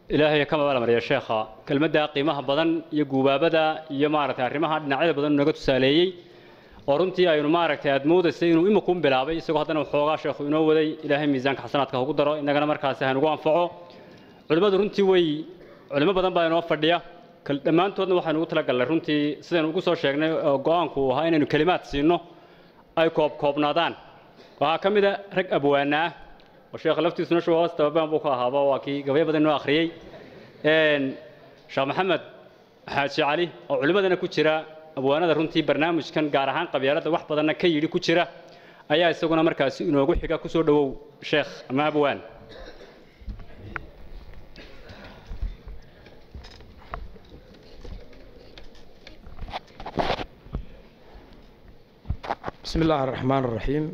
ilaahay ka mabaalmarya sheekha kelmadda qiimaha badan iyo guubaabada iyo maaragtay arrimaha dhinacyada badan naga tusaaleeyey oo runtii aynu maaragtay aad moodaysay inuu imakuun bilaabay isagoo haddana waxoogaa sheekhu inoo waday ilaahay miisaanka xasanaadka ugu daro innagana markaasi haynugu anfaco culimmadu runtii way culimo badan baa inoo fadhiya dhammaantoodna waxaynu ugu talagalnay runtii sidaynu ugu soo sheegnay oo go-aanku uu ahaa inaynu kelimaad siino ay koobkoobnaadaan waxaa ka mid a rag abwaana ah oo sheekha laftiisuna shubahoos tababaan buu ka ahaaba waa kii gabayo badan inoo akhriyey sheekh maxamed xaaji cali oo culimmadana ku jira abwaanada runtii barnaamijkan gaar ahaan qabyaaladda wax badanna ka yidhi ku jira ayaa isaguna markaasi inoogu xiga kusoo dhowow sheekh ama abwaan بسم الله الرحمن الرحيم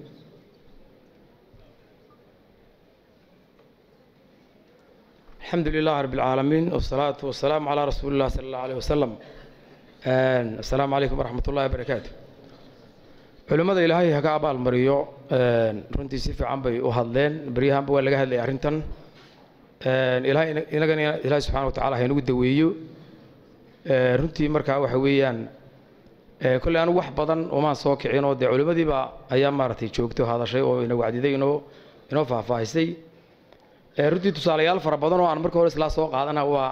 الحمد لله رب العالمين والصلاة والسلام على رسول الله صلى الله عليه وسلم السلام عليكم ورحمة الله وبركاته culimmada ilaahay ha ka abaal mariyo runtii si fiican bay u hadleen beryahanba waa laga hadlayay arrintan ilaahay inagana ilaahay subxana wa tacala ha inagu daweeyo runtii markaa waxa weeyaan kolley anigu wax badan umaan soo kicin oo dee culimmadiiba ayaa maaragtay joogto hadashay oo ina wacdiday inoo inoo faahfaahisay runtii tusaalayaal fara badan oo aan marka hore islaa soo qaadana waa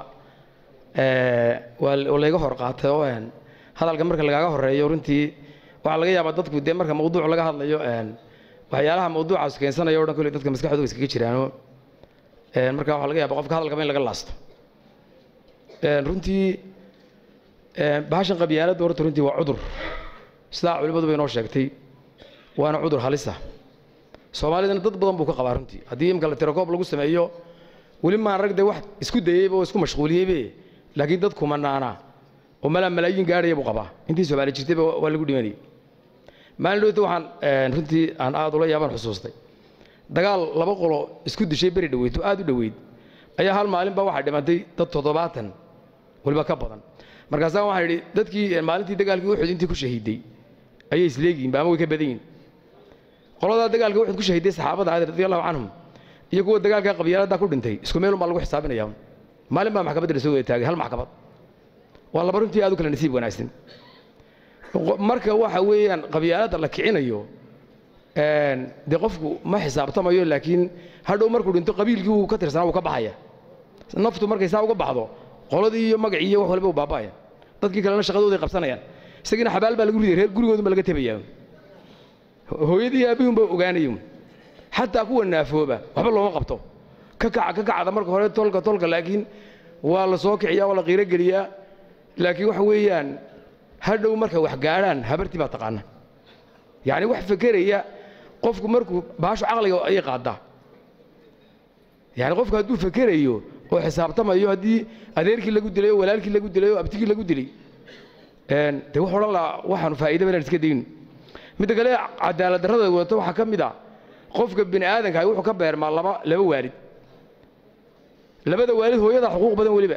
waa layga hor qaatay oo hadalka marka lagaaga horeeyo runtii waxaa laga yaabaa dadku dee marka mawduuc laga hadlayo waxyaalaha mawduucaas keensanayo o dhan kolley dadka maskaxdooda iskaga jiraano marka waxaa laga yaaba qofka hadalkaba in laga laasto runtii bahashan qabyaaladda horta runtii waa cudur sidaa culimmaduba inoo sheegtay waana cudur halisa soomaalidana dad badan buu ka qabaa runtii haddii imka la tirakoob lagu sameeyo weli maan rag dee wax isku dayeyba oo isku mashquuliyeybe laakiin dad kumanaana oo malaa malaayiin gaadhaya buu qabaa intii soomaali jirtayba waa lagu dhimanayay maalin dhowta waxaan runtii aan aad ula yaabaan xusuustay dagaal laba qolo isku dishay beri dhoweyd oo aad u dhoweyd ayaa hal maalinba waxaa dhimantay dad toddobaatan waliba ka badan markaasaa waxaan idhi dadkii maalintii dagaalkii uxud intii ku shahiiday ayay isleegihiin ama way ka badan yihin qoladaa dagaalka uxud ku shahiiday saxaabada aad radi allahu canhum iyo kuwa dagaalka qabyaaladda ku dhintay isku meel unbaa lagu xisaabinaya maalin baa maxkamadda la soo wada taagay hal maxkamad waa laba runtii aad u kala nasiib wanaagsan marka waxa weeyaan qabyaaladda la kicinayo dee qofku ma xisaabtamayo laakiin hadhow markuu dhinto qabiilkii uu ka tirsanaa wuu ka baxaya naftu markay saa uga baxdo qoladii iyo magacii iyo wax walba u baaba'aya dadkii kalena shaqadooday qabsanayaan isagiina xabaal baa lagu riday reer gurigoodunba laga tebayaa hooyadii aabihunba ogaanayo xataa kuwa naafooba waxba looma qabto ka kaca ka kacda marka hore tolka tolka laakiin waa la soo kiciyaa waa la qiiro geliyaa laakiin waxa weeyaan hadhow marka wax gaadhaan habartii baa taqaana yacni wax fekeraya qofku markuu baashu caqliga ayay qaadaa yani qofku hadduu fekerayo oo xisaabtamayo haddii adeerkii lagu dilay oo walaalkii lagu dilay oo abtigii lagu dilay dee wax odhan laha waxaanu faa'iidaba inaan iska dayno midda kale cadaalad darrada wadato waxaa ka mid a qofka bini aadankaah wuxuu ka beermaa laba laba waalid labada waalid hooyadaa xuquuq badan weliba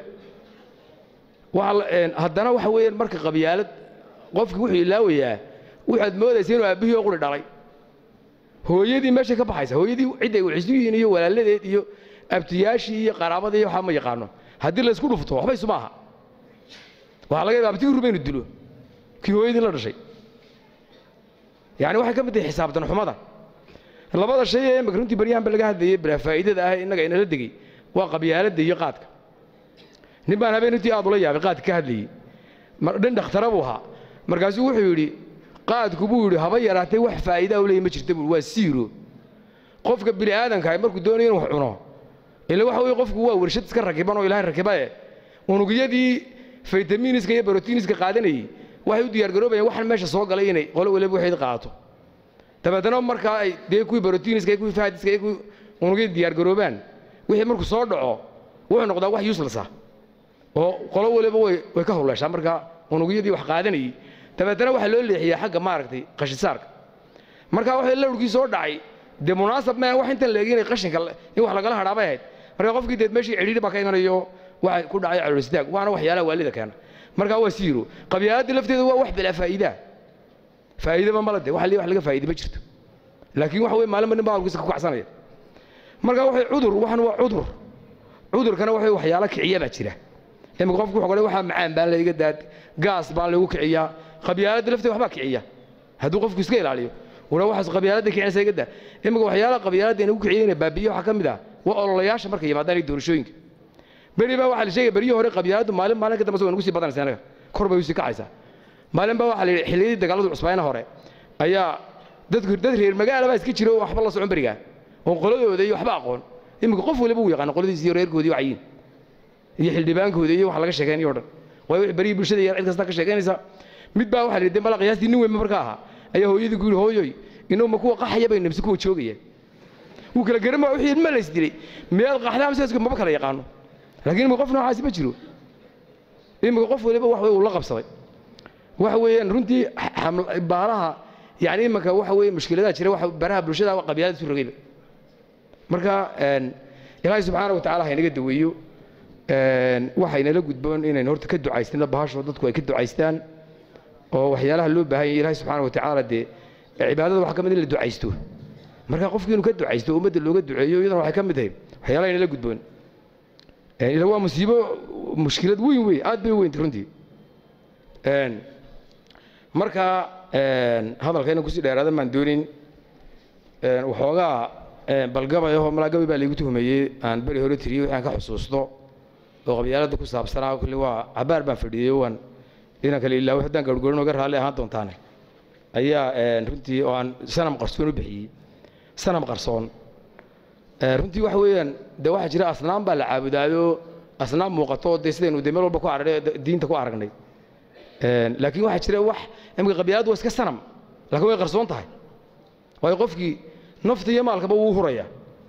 haddana waxa weeyaan marka qabyaalad qofki wuxuu ilaawayaa waxaad moodaysa inuu aabbihii oo quri dhalay hooyadii meeshay ka baxaysa hooyadii cidday waxisu yihiin iyo walaaladeed iyo abtiyaashii iyo qaraabadii iyo waxaa ma yaqaano haddii laysku dhufto waxba isu maaha waxaa laga yaaba abtigii ruba inuu dilo kii hooyadii la dhashay yani waxay ka mid tahay xisaabtan xumada labada shay ee imaka runtii baryahanba laga hadlayay bilaa faa'iidada ah innaga inala degey waa qabyaaladda iyo qaadka nin baan habeen runtii aad ula yaabay qaadka ka hadlayey dhin dhakhtara buu ahaa markaasuu wuxuu yidhi qaadku buu yidhi haba yaraatay wax faa'iidaa u leeyahy ma jirta buu waa siiro qofka bini aadankaah markuu doonayo inuu wax cuno ila waxa weye qofku waa warshad iska rakiban oo ilaahay rakibae unugyadii faytamiiniska iyo barotiiniska qaadanayey waxay u diyaargaroobayaan waxaan meesha soo galay inay qolo waliba waxayd qaato dabeetana markaa ay dee kuwii barotiiniska iyo kuwii faadiska iyo kuwii unugyada diyaargaroobaan wixii markuu soo dhaco wuxuu noqdaa wax useless ah oo qolo waliba way way ka howleeshaa markaa unugyadii wax qaadanayey dabeetana waxaa loo leexiyaa xagga maaragtay qashisaarka markaa waxay lawrkii soo dhacay dee munaasab maa wax intan leegi inay qashinka in wax lagala hadhaabay ahayd marka qofkii deed meeshii cidhiidhi baa ka imanayo waxa ku dhacay caloolistaag waana waxyaalaha waalida keena markaa waa siiro qabyaaladii lafteedu waa wax bilaa faa'iidaa faa'iidaba mala de wax wax laga faa'iida ma jirto laakiin waxa weye maalinba nin baa halkiisa ku kacsanaya marka waxay cudur waxan waa cudur cudurkana waxa waxyaalo kiciya baa jira imika qofku wuxuu qole waxaa macaan baan layga daad gaas baan lagu kiciyaa qabyaaladda lafteeda waxbaa kiciya hadduu qofku iska ilaaliyo wala waxaas qabyaaladda kicinaysa iga daa imika waxyaalaha qabyaaladda inagu kiciyayna baabiye waxaa ka mid ah waa ololayaasha markay yimaadaan iyo doorashooyinka beri baa waxaa la sheegaya beryihii hore qabyaaladdu maalin maalin ka dambeysa waa nagu sii badanaysa anaga kor bay usii kacaysaa maalin baa waxaa la yidhi xilliyadii dagaaladu cusbayna hore ayaa dadku dad reer magaala baa iska jira oo waxba la socon berigaa oon qoladooda iyo waxba aqoon iminka qof waliba uu yaqaano qoladiisi iyo reerkoodii wacayiin iyo xildhibaankooda iyo wax laga sheekeynayo o dhan waayo berihii bulshada iyo cid kasta ka sheekeynaysa mid baa waxaa la yidhi mala qiyaastii nin weyn marka ahaa ayaa hooyadii ku yidhi hooyoy inuu ma kuwa qaxaya bay nabsi kuwa joogaya wuu kala garan waa wixii ma lays dilay meel qaxdaa mise maba kala yaqaano laakiin imika qof noocaasi ma jiro imika qof waliba wax uu la qabsaday waxa weeyaan runtii baalaha yani imanka waxa weeye mushkiladaha jira waxa baraha bulshada qabyaalada isu rogayba marka ilaahay subxaana watacaala haynaga daweeyo waxaynala gudboon inaynu horta ka ducaysnino bahashoo dadku ay ka ducaystaan oo waxyaalaha loo baahan yahay ilaahay subxaana watacaala dee cibaadada waxaa ka mid in la ducaysto marka qofkii inuu ka ducaysto ummadda looga duceeyo iyadana waxay ka mid tahay waxyaalaha aynala gudboon ila waa musiibo mushkilad weyn wey aad bay u weyntay runtii marka hadalkayna kusii dheeraadan baan doonin waxoogaa balgabay ahoo malaagabay baa laygu tuhmeeyey aan beri hore tiriyey waxaan ka xusuusto oo qabyaaladda ku saabsanaa kulli waa cabaar baan fadhiyey waan inaan kale ilaawo haddaan garhgorin oga raalli ahaan doontaane ayaa runtii oo aan sanam qarsoon u bixiyey sanam qarsoon runtii waxa weeyaan de waxaa jira asnaam baa la caabudaayo asnaam muuqato dee sidaynu de meel walba ku aragnay diinta ku aragnay laakiin waxaa jira wax imika qabyaaladdu waa iska sanam laakiin way qarsoon tahay waayo qofkii nafta iyo maalkaba wuu huraya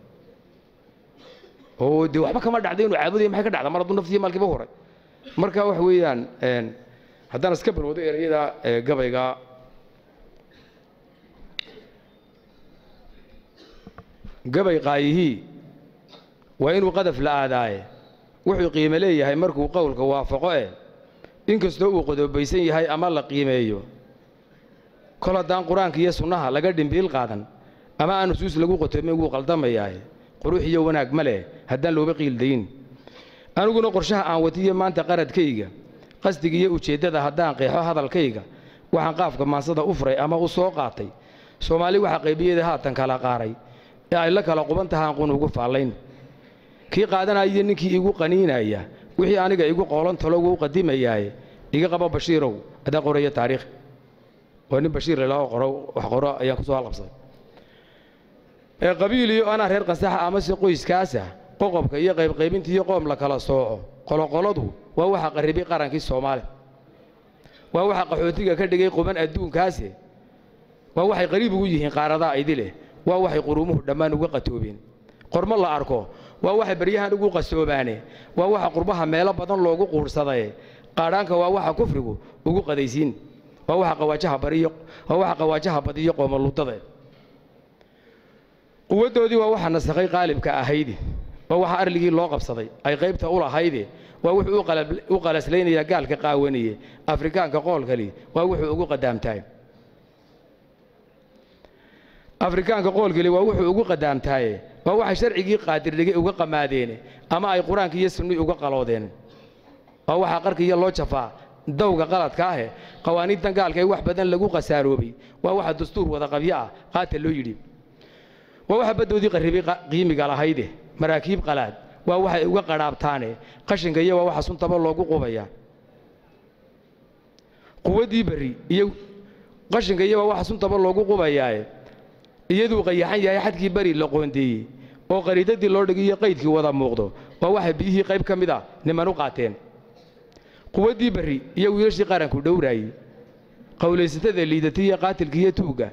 oo dee waxba kama dhacday inuu caabudaya maxay ka dhacda mar hadduu nafta iyo maalkiiba huray marka waxa weeyaan haddaan iska balwado ereyada gabayga gabay qaayihii waa inuu qadaf la aadaaye wuxuu qiime leeyahay markuu qowlka waafaqo eh inkastoo uu qodobaysan yahay ama la qiimeeyo kol haddaan qur-aanka iyo sunnaha laga dhimbiil qaadan ama aan nusuus lagu qotoomin wuu qaldamayaaye qurux iyo wanaag ma leh haddaan looba qiildayn aniguna qorshaha aan watiyo maanta qaradkayga qasdiga iyo ujeeddada haddaan qeexo hadalkayga waxaan qaafka maansada u furay ama u soo qaatay soomaali waxaa qaybiyeeda haatan kala qaaray ee ay la kala quban tahaan qun ugu faallayn kii qaadanaya ninkii igu qaniinaya wixii aniga igu qoolan talogu u qadimayaaye iga qabo bashiirow adaa qoraya taariikh oo nin bashiir lalao qoro wax qoro ayaan ku soo halqabsaday ee qabiil iyo anaa reer qasaxa amase qoyskaasa qoqobka iyo qaybqaybinta iyo qoom la kala sooco qoloqoladu waa waxa qarribay qarankii soomaaliya waa waxa qaxootiga ka dhigay quban adduunkaase waa waxay qariib ugu yihiin qaaradaa idileh waa waxay quruumuhu dhammaan uga qatoobeen qormo la arko waa waxay baryahan ugu qasoobaane waa waxa qurbaha meelo badan loogu quursadaye qaadhaanka waa waxa kufrigu ugu qadaysiin waa waxa qawaajaha bariyo waa waxa qawaajaha badiyo qoomoluudada quwaddoodii waa waxa nasakhay qaalibka ahayde waa waxa arligii loo qabsaday ay qaybta u lahayde waa wuxuu u qalaslaynayaa gaalka qaawaniye afrikaanka qoolkali waa wuxuu ugu qadaamtahay afrikaanka qoolkali waa wuxuu ugu qadaamtaaye waa waxay sharcigii qaadirligay uga qamaadeene ama ay qur-aanka iyo sunnii uga qaloodeen waa waxaa qarkiiyo loo jafaa dawga qaladka ahe qawaaniintan gaalka ee wax badan lagu khasaaroobay waa waxa dastuur wada qabyo ah qaata loo yidhi waa waxa baddoodii qarribay qiimiga lahayde maraakiib qalaad waa waxay uga qadhaabtaane qashinka iyo waa waxa suntaba loogu qubaya quwaddii berri iyo qashinka iyo waa waxa suntaba loogu qubayaaye iyaduu qayaxan yahay xadkii beri la qoondeeyey oo qariidadii loo dhigiyo qaydkii wada muuqdo waa waxay biyihii qayb ka mid a niman u qaateen quwaddii berri iyo wiilashii qaranku dhowraayey qowlaysatada liidatay iyo qaatilka iyo tuugga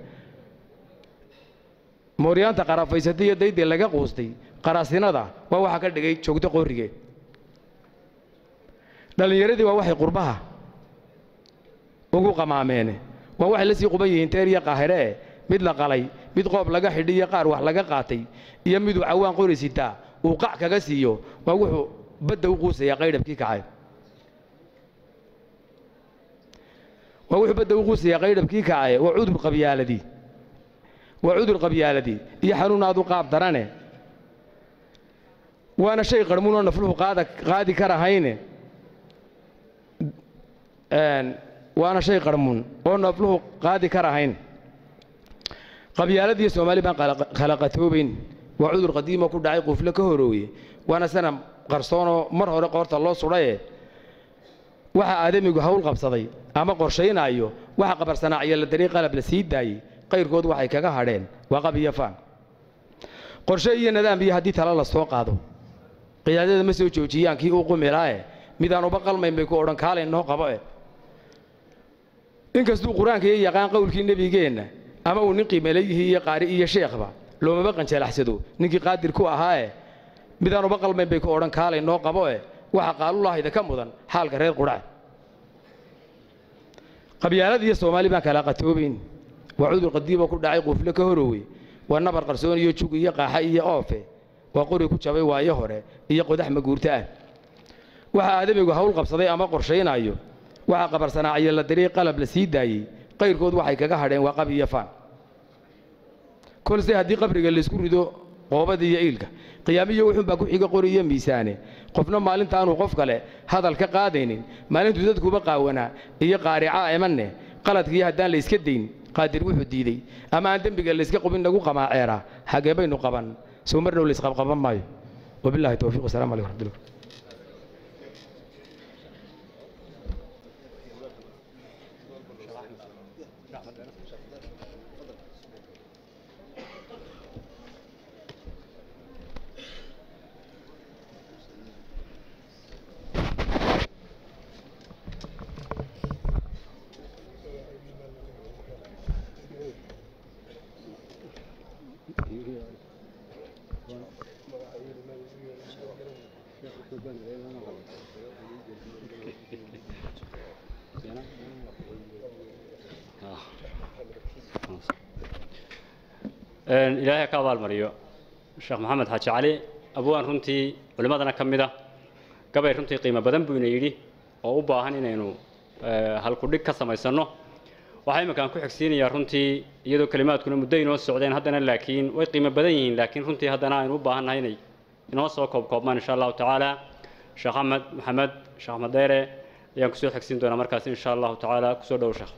mooryaanta qarafaysatay iyo daydii laga quustay qaraasinada waa waxa ka dhigay joogto qorrige dhallinyaradii waa waxay qurbaha ugu qamaameen waa waxay la sii quban yihiin teer iyo qaahiree mid la qalay mid qoob laga xidhi iyo qaar wax laga qaatay iyo miduu cawaan qori sitaa uu qac kaga siiyo waa wuxuu badda u quusayaa qaydhabkii kacay waa wuxuu badda u quusayaa qaydhabkii kacaye waa cudur qabyaaladii waa cudur qabyaaladii iyo xanuun aad u qaab darane waana shay qarmuunoo nafluhu qaada qaadi karahayne waana shay qarmuun oo nafluhu qaadi karahayn qabyaaladiiyo soomaali baan khalaqatoobayn waa cudur qadiimo ku dhacay quufle ka horooye waana sana qarsoonoo mar hore qoorta loo sudhaye waxa aadamigu hawl qabsaday ama qorshaynaayo waxa qabarsanaaciyo la daray qalab la sii daayey qayrkood waxay kaga hadheen waa qab iyo faan qorshe iyo nadaam iyo haddii tala la soo qaado qiyaadada ma soo joojiyaan kii uu qumilaae midaan uba qalmayn bay ku odhan kaalay noo qabo eh inkastuu qur-aanka iyo yaqaan qowlkii nebigeenna ama uu nin qiimaleeyihii iyo qaari iyo sheekhba loomaba qanjalaxsado ninkii qaadir ku ahaae midaan uba qalmayn bay ku odhan kaalay noo qabo eh waxa qaalulahayda ka mudan xaalka reer qudhac qabyaalad iyo soomaali baan kala qatoobayn waa cudur qadiimoo ku dhacay quufle ka horowey waa nabar qarsoon iyo jug iyo qaaxa iyo oofe waa qori ku jabay waayo hore iyo qodax maguurto ah waxa aadamigu hawl qabsaday ama qorshaynaayo waxa qabarsanaaciyo la daray qalab la sii daayey qayrkood waxay kaga hadheen waa qab iyo faan kolse haddii qabriga laysku rido qoobada iyo iilka qiyaamiyo wuxuunbaa ku xiga qori iyo miisaane qofna maalintaanuu qof kale hadal ka qaadaynin maalintuu dadkuba qaawanaa iyo qaaricaa emanne qaladkiiyo haddaan layska dayn qaadir wuxuu diidey ama aan dembiga layska qubin nagu qamaaceeraa xagee baynu qaban soo mar dhow laysqabqaban maayo wabillahi towfiiq wasalamu alaikum raxmatullah ilaahay ka abaalmariyo sheekh maxamed xaaji cali abwaan runtii culimmadana ka mid ah gabay runtii qiimo badan buu ina yidhi oo u baahan inaynu halkudhig ka samaysanno waxaa imminkaan ku xigsiinayaa runtii iyadoo kelimaadkuna muddo inoo socdeen haddana laakiin way qiimo badan yihiin laakiin runtii haddana aynu u baahannahay inay inoo soo koobkoobmaan insha allahu tacaala sheekh axmed maxamed sheekh axmed dheere ayaan kusoo xigsiin doonaa markaas insha allahu tacaala kusoo dhowo sheekh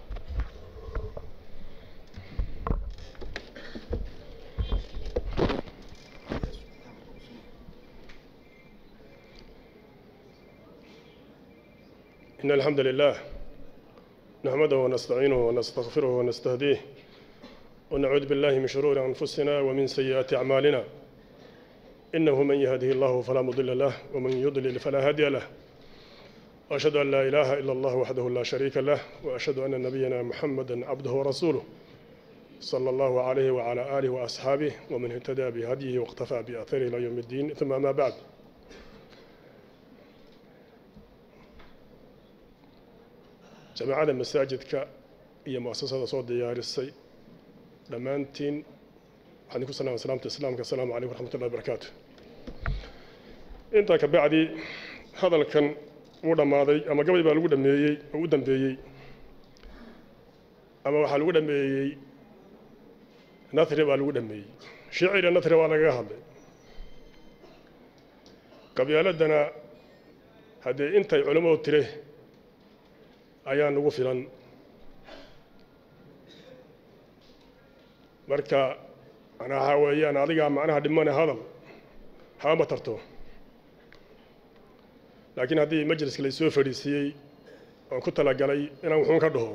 إن الحمد لله نحمده ونستعينه ونستغفره ونستهديه ونعوذ بالله من شرور أنفسنا ومن سيئات أعمالنا إنه من يهده الله فلا مضل له ومن يضلل فلا هادي له وأشهد أن لا إله إلا الله وحده لا شريك له وأشهد أن نبينا محمدا عبده ورسوله صلى الله عليه وعلى آله وأصحابه ومن اهتدى بهديه واقتفى بأثره إلى يوم الدين ثم ما بعد jamaacada masaajidka iyo muasasada soo diyaarisay dhammaantiin waxaan ku salaama salaamta islaamka asalaamu calaykum waraxmat ullahi barakaatu intaa ka bacdi hadalkan wuu dhammaaday ama gabay baa lagu dhameeyey oo u dambeeyey ama waxaa lagu dhameeyey nathri baa lagu dhameeyey shicira nathri waa lagaga hadlay qabyaaladana haddee intay culammadu tire ayaa nagu filan marka manaa waxaa weeyaan adigaa macnaha dhimane hadal hama tarto laakiin haddii majliska laysoo fadhiisiiyey oon ku talagalay inaan wuxuun ka dhaho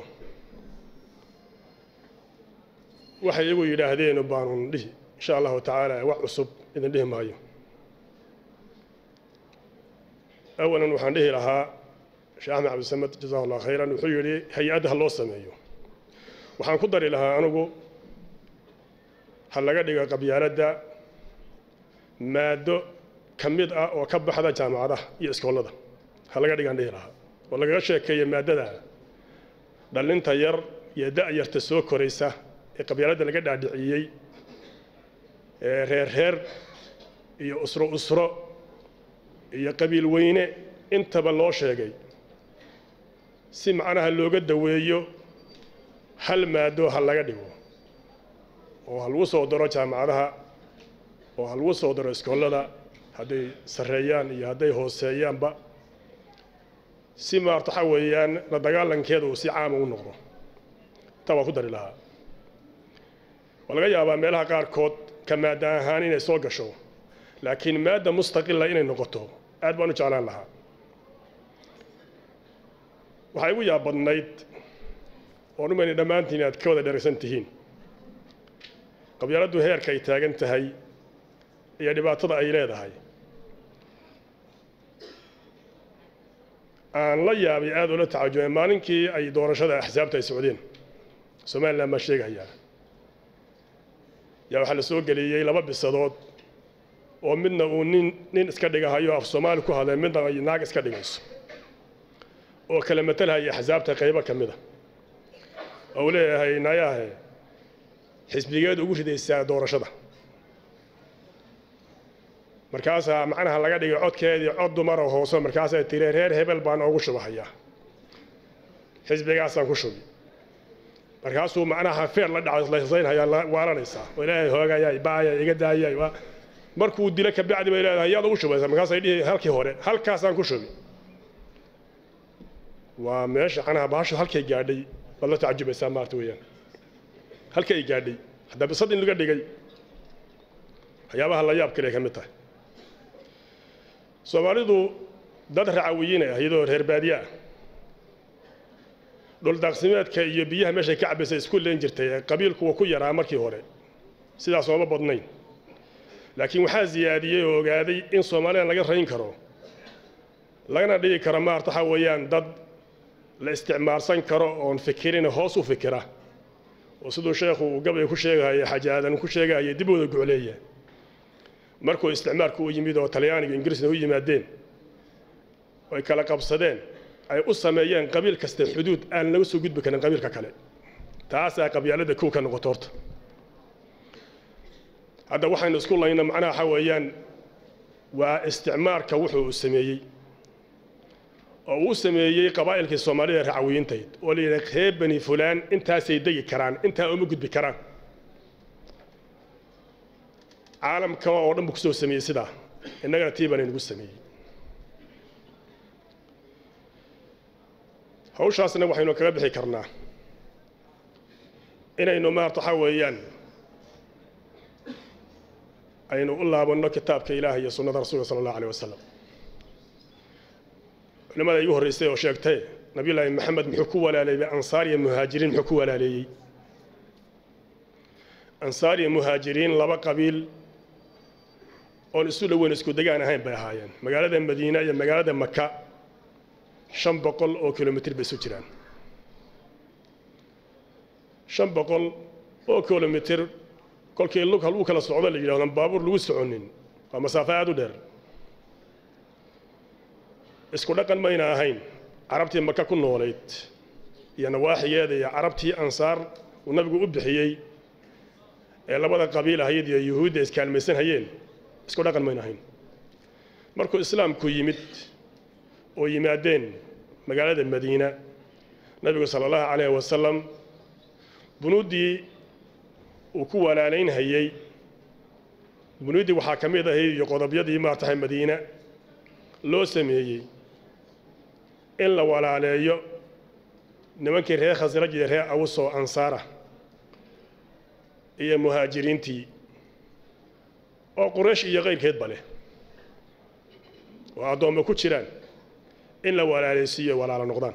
waxay iyagu yidhaahdeen baanun dhihi insha allahu tacaala wax cusub idin dhihi maayo awalan waxaan dhihi lahaa sheekh axmed cabdisamed jazahu allah khayran wuxuu yidhi hay-adda ha loo sameeyo waxaan ku dari lahaa anigu ha laga dhigo qabyaaladda maado ka mid ah oo ka baxda jaamacadaha iyo iskoolada ha laga dhigaan dhihi lahaa oo lagaga sheekeeya maadada dhallinta yar iyo da-yarta soo koraysa ee qabyaaladda laga dhaadhiciyey ee reer reer iyo usro usro iyo qabiil weyne intaba loo sheegay si macnaha looga daweeyo hal maado ha laga dhigo oo ha lagu soo daro jaamacadaha oo ha lagu soo daro iskoolada hadday sarreeyaan iyo hadday hooseeyaanba si maarta waxa weeyaan la dagaalankeeda uu si caama u noqdo taa waa ku dari lahaa waa laga yaabaa meelaha qaarkood ka maada ahaan inay soo gasho laakiin maadda mustaqila inay noqoto aad baan u jeclaan lahaa waxay igu yaabadnayd oon umayna dhammaantiin aad ka wada dheragsan tihiin qabyaaladdu heerka ay taagan tahay iyo dhibaatada ay leedahay aan la yaabay aada ula tacajubay maalinkii ay doorashada axsaabta ay socdeen somalilan baa sheegayaa yaa waxaa la soo geliyey laba bisadood oo midna uu nin nin iska dhigahayo af soomaali ku hadlay midna ay naag iska dhigayso oo kala matalhaya axsaabta qaybo ka mid a oo uu leeyahay nayahe xisbigeed ugu ridaysaa doorashada markaasaa macnaha laga dhigay codkeedii cod dumara hoose markaasay tiri reer hebel baan oogu shubahayaa xisbigaasaan ku shubi markaasuu macnaha feer la dhaclasaynhayaa waalanaysaa oo ilaahay hoogayay baayay iga daayay markuu dilo kabacdi bay leedahay yaad ugu shubaysaa markaasay dhihi halkii hore halkaasaan ku shubi waa meesha macnaha bahashu halkay gaadhay baad la tacajubaysaa maarta weeyaan halka ay gaadhay haddaa bisad in laga dhigay waxyaabaha la yaab kale ka mid tahay soomaalidu dad racawiyiin ah iyadoo reer baadiye ah dhuldaaqsimeedka iyo biyaha meeshay ka cabbaysay isku leen jirtay qabiilku waa ku yaraa markii hore sidaas ooma badnayn laakiin waxaa ziyaadiyey oo ogaaday in soomaalidan laga rayn karo lagana dhigi karo maarta waxa weeyaan dad la isticmaalsan karo oon fikirin hoos u fikira oo siduu sheekhu uu gabay ku sheegahaya xaji aadan ku sheegahaya dib wada gocleeya markuu isticmaalku u yimid oo talyaaniga ingiriisna u yimaadeen oy kala qabsadeen ay u sameeyeen qabiil kasta xuduud aan laga soo gudbi karin qabiilka kale taasaa qabyaalada kow ka noqoto horta hadda waxaynu isku layna macnaha waxa weeyaan waa isticmaalka wuxuu uu sameeyey oo uu sameeyey qabaa'ilkii soomaalida racawiyiintayd oo la yidhaha reer bani fulaan intaasay degi karaan intaa uma gudbi karaan caalamka oo dhan buu kusoo sameeyey sidaa innagana tii baan inagu sameeyey hawshaasna waxaynu kaga bixi karnaa inaynu maarta waxa weeyaan aynu u laabanno kitaabka ilaah iyo sunnada rasuulka sala allahu aleyh wasalam culimada igu horreysay oo sheegtay nabiyullaahi maxamed muxuu ku walaaleeyey ansaar iyo muhaajiriin muxuu ku walaaleeyey ansaar iyo muhaajiriin laba qabiil oon isu dhoweyn isku degaan ahayn bay ahaayeen magaalada madiina iyo magaalada maka shan boqol oo kilomitir bay isu jiraan shan boqol oo kilomitir kolkii lug haluu kala socdo la yidhahdo baabuur lagu soconin waa masaafo aada u dheer isku dhaqan mayna ahayn carabtii maka ku noolayd iyo nawaaxigeeda iyo carabtii ansaar uu nabigu u bixiyey ee labada qabiil ahayd iyo yuhuudda iskaalmaysan hayeen isku dhaqan mayna ahayn markuu islaamku yimid oo yimaadeen magaalada madiina nabigu sala allahu calayhi wasalam bunuuddii uu ku walaalaynhayey bunuuddii waxaa ka mid ahayd iyo qodobyadii maartahay madiina loo sameeyey in la walaaleeyo nimankii reer khasraj iyo reer awus oo ansaara iyo muhaajiriintii oo quraysh iyo qayrkeedba leh oo addoommo ku jiraan in la walaalaysiiyo walaalo noqdaan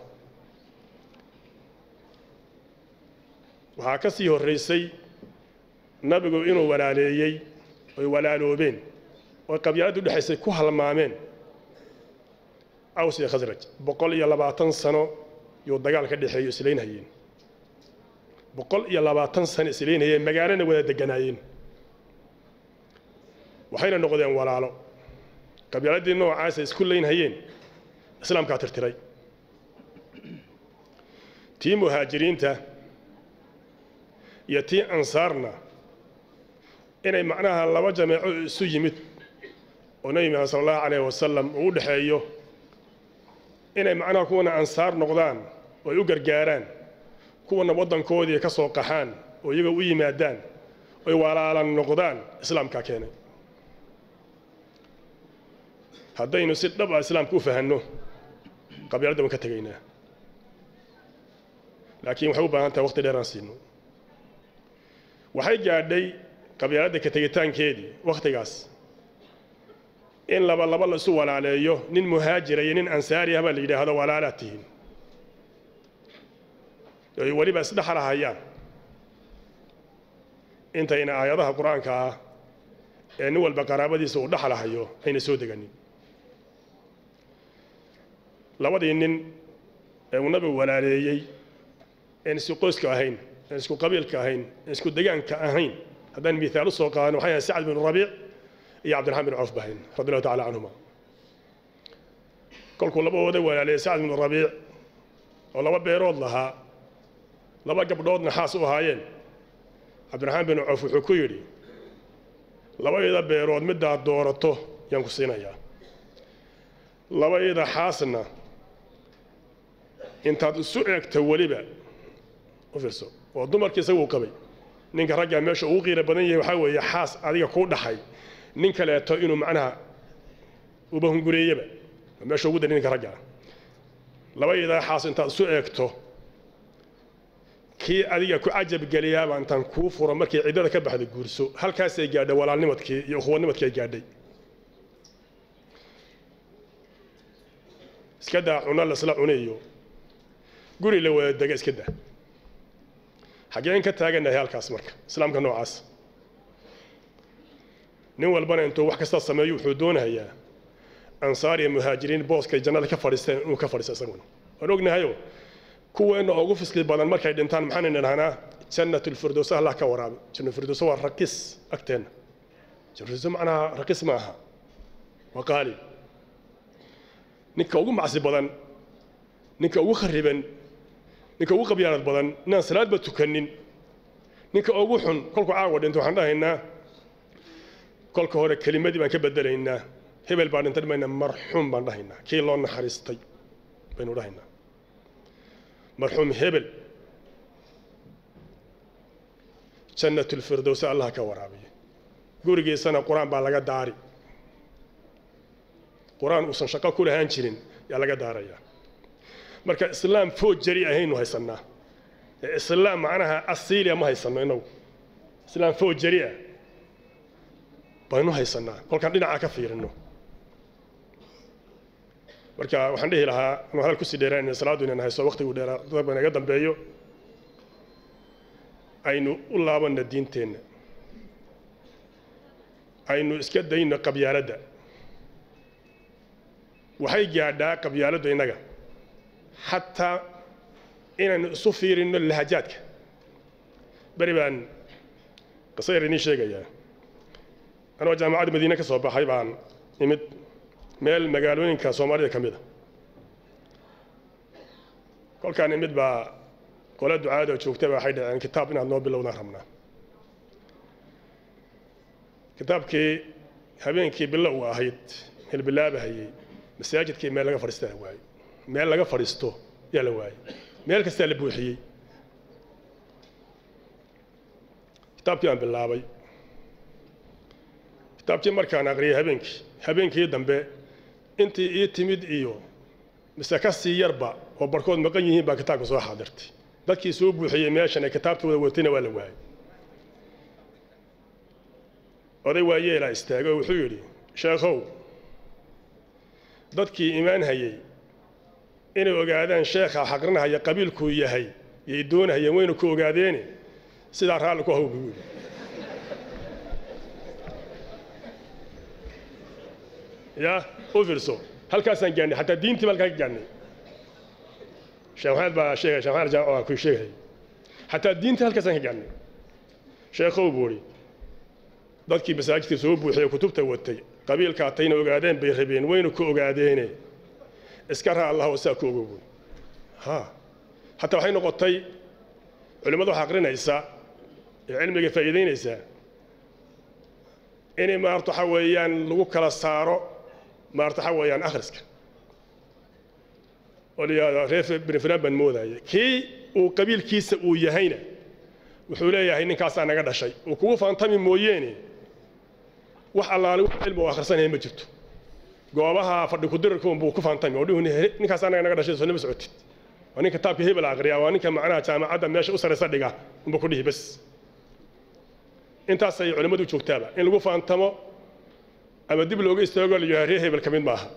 waxaa ka sii horraysay nabigu inuu walaaleeyey oy walaaloobeen oo qabyaaladda u dhexaysay ku halmaameen aws iyo khasraj boqol iyo labaatan sano yuu dagaal ka dhexeeyo islaynhayeen boqol iyo labaatan sano islaynhayeen magaalana wada deganaayeen waxayna noqdeen walaalo qabyaaladii noocaasa isku laynhayeen islaamkaa tirtiray tii muhaajiriinta iyo tii ansaarna inay macnaha laba jameeco isu yimid oo nebi maxamed sala allahu calayhi wasalam uu u dhexeeyo inay macnaha kuwana ansaar noqdaan oo ay u gargaaraan kuwana waddankoodii ka soo qaxaan oo iyaga u yimaadaan oy walaalan noqdaan islaamkaa keenay haddaynu si dhab ah islaamka u fahanno qabyaaladda waan ka tegaynaa laakiin waxay u baahan tahay waqti dheer aan siino waxay gaadhay qabyaaladda ka tegitaankeedii wakhtigaas in laba laba la isu walaaleeyo nin muhaajira iyo nin ansaari ah baa la yidhaahdo walaalaad tihiin ay weliba isdhexlahayaan intayna aayadaha qur-aanka ah ee nin walba qaraabadiisa uu dhexlahayo ayna soo deganin labadii nin ee uu nabigu walaaleeyey een isku qoyska ahayn een isku qabiilka ahayn een isku degaanka ahayn haddaan miaal usoo qaadano waxay ahayn sacad binu rabiic iyo cabdiraxmaan bin cawf bahayn radi allahu tacala canhuma kolkuu labadooda walaaleeyey sacad binu rabiic oo laba beerood lahaa laba gabdhoodna xaas u ahaayeen cabdiraxmaan bin cawf wuxuu ku yidhi labayda beerood midaad doorato yaan ku siinayaa labayda xaasna intaad isu eegto weliba u fiirso oo dumarkii isagu qabay ninka raggaa meesha ugu qiiro badan yahay waxaa weeye xaas adiga kuu dhaxay nin kaleeto inuu macnaha uba hungureeyaba meesha ugu dari ninka raggaa labaydaa xaas intaad isu eegto kii adiga ku cajab geliyaaba intaan kuu furo markay ciddada ka baxda guurso halkaasay gaadhay walaalnimadkii iyo ukhuwadnimadkii ay gaadhay iska daa cuno lasla cunayo guri la wada dega iska daa xaggeen ka taagannahay halkaas marka islaamka noocaas nin walbana intuu wax kasta sameeyo wuxuu doonayaa ansaar iyo muhaajiriin booskay jannada ka fadhiisteen inuu ka fadhiisto isaguna waan ognahayo kuweenna ugu fiski badan markay dhintaan maxaan idhahnaa jannat lfirdows allah ka waraabi jannat firdows waa rakis agteenna jannat macnaha rakis ma aha waa qaali ninka ugu macsi badan ninka ugu khariban ninka ugu qabyaalad badan inaan salaadba tukanin ninka ugu xun kolku caawa dhinto waxaan dhahaynaa kolka hore kelimadii baan ka bedelaynaa hebel baa dhintay dhimayna marxuum baan dhahaynaa kii loo naxariistay baynu dhahaynaa marxuum hebel jannat lfirdowsa allah ka waraabiya gurigiisana qur-aan baa laga daari qur-aan uusan shaqo ku lahaan jirin yaa laga daarayaa marka islaam food jari ahaynu haysannaa ee islaam macnaha asiiliya ma haysanno inagu islaam food jari ah baynu haysannaa kolkaan dhinacaa ka fiirino marka waxaan dhihi lahaa anuu hadal kusii dheeraanayna salaadu inaan hayso waqtigu dheeraa dadba inaga dambeeyo aynu u laabanna diinteenna aynu iska dayno qabyaaladda waxay gaadhaa qabyaaladdu innaga xataa inaynu isu fiirinno lahajaadka beri baan qiso yar idiin sheegayaa anoo jaamacadda madiine ka soo baxay baan imid meel magaalooyinka soomaalida ka mid a kolkaan imid baa qole ducaada joogta ba waxay dhaceen kitaab inaad noo bilowdaan rabnaa kitaabkii habeenkii bilow ahayd hilbilaabahayey masaajidkii meel laga fadhiista la waayey meel laga fadhiisto yaa la waayey meel kastaa la buuxiyey kitaabkii aan bilaabay kitaabkii markaan aqriyay habeenkii habeenkii dambe intii ii timid iyo mise ka sii yarba oo barkood maqan yihiin baa kitaabka soo xaadirtay dadkii soo buuxiyey meeshan ee kitaabtooda watayna waa la waayey oday waayeelaa istaagay oo wuxuu yidhi sheekhow dadkii imaan hayey inay ogaadaan sheekha xaqrinahaya qabiilkuu yahay yay doonahayeen waynu ku ogaadeene sidaa raalli ku haw buu yidhi ya u fiirso halkaasaan gaadhnay xataa diintii baa halkaa ka gaadhnay sheekh maxamed baa sheegay sheekh maxamed jaamac ku sheegay xataa diintii halkaasaan ka gaadhnay sheekhow buu idhi dadkii masaajidka soo buuxiyey kutubta watay qabiilkaa tayna ogaadeen bay rabeen waynu ku ogaadeene iska raa allah saa ku ogow buuri ha hataa waxay noqotay culimmada wax aqrinaysa ee cilmiga faa'iidaynaysa inay maarta waxa weeyaan lagu kala saaro maarta waxa weeyaan akhriska oo la yidhahdo reer bini fulaan baan moodaya kii uu qabiilkiisa uu yahayna wuxuu leeyahay ninkaasaa naga dhashay uu kugu faantami mooyeene wax allaale wax cilmi oo akhrisanaya ma jirto goobaha fadhi kudirarka unbuu ku faantami oo dhihu ninkaas anaga naga dhashay soo nima socotid waa nin kitaabka hebel aqriya waa ninka macnaha jaamacadda meesha u saraysa dhiga unbuu ku dhihi bas intaasay culimmadu joogtaaba in lagu faantamo ama dib looga istaago la yidhaha reer hebel ka mid maaha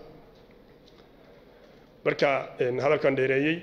marka hadalkan dheereeyey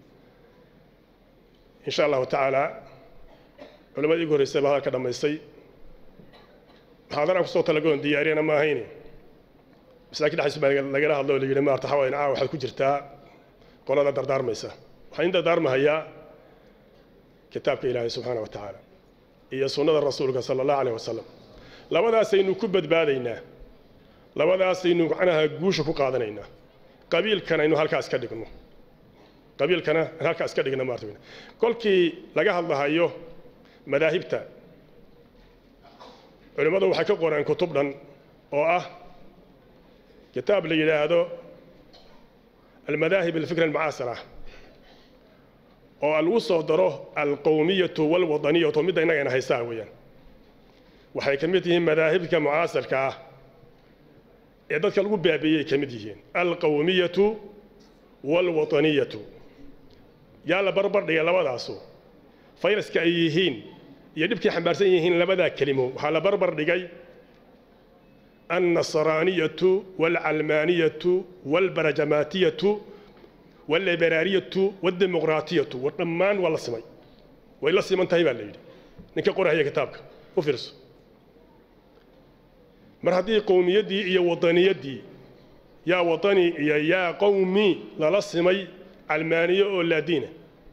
insha allahu tacaala culimadii ugu horreysay baa hadalka dhammaystay muxaadaraan kusoo talagoon diyaariyana ma ahayne masaakiin dhexdiisa baa lagala hadlo oo la yidhi maarta xawaayan caa waxaad ku jirtaa qolada dardaarmaysa waxaan in dardaarmahayaa kitaabka ilaahay subxaana wa tacaala iyo sunnada rasuulka sala allahu aleyh wasalam labadaasaynu ku badbaadaynaa labadaasaynu macnaha guusha ku qaadanaynaa qabiilkan aynu halkaas ka dhigno qabiilkana aan halkaas ka dhigno maarta kolkii laga hadlahayo madaahibta culimmadu waxay ka qoreen kutub dhan oo ah kitaab la yidhaahdo almadaahib alfikra almucaasira oo lagu soo daro alqowmiyatu walwadaniyatu midda innagayna haystaa weeyaan waxay ka mid yihiin madaahibka mucaasirka ah ee dadka lagu baabiiyey ka mid yihiin alqowmiyatu walwataniyatu yaa la barbar dhigay labadaasu fayraska ay yihiin iyo dhibkay xambaarsan yihiin labadaa kelimo waxaa la barbar dhigay annasraaniyatu waalcalmaaniyatu waalbarajamaatiyatu waalliberaaliyatu waaldemaqraatiyatu war dhammaan waa la simay way la siman tahay baa la yidhi ninka qorahaya kitaabka u fiirso mar haddii qowmiyaddii iyo wadaniyaddii yaa wadani iyo yaa qowmi lala simay calmaaniye oo laadiina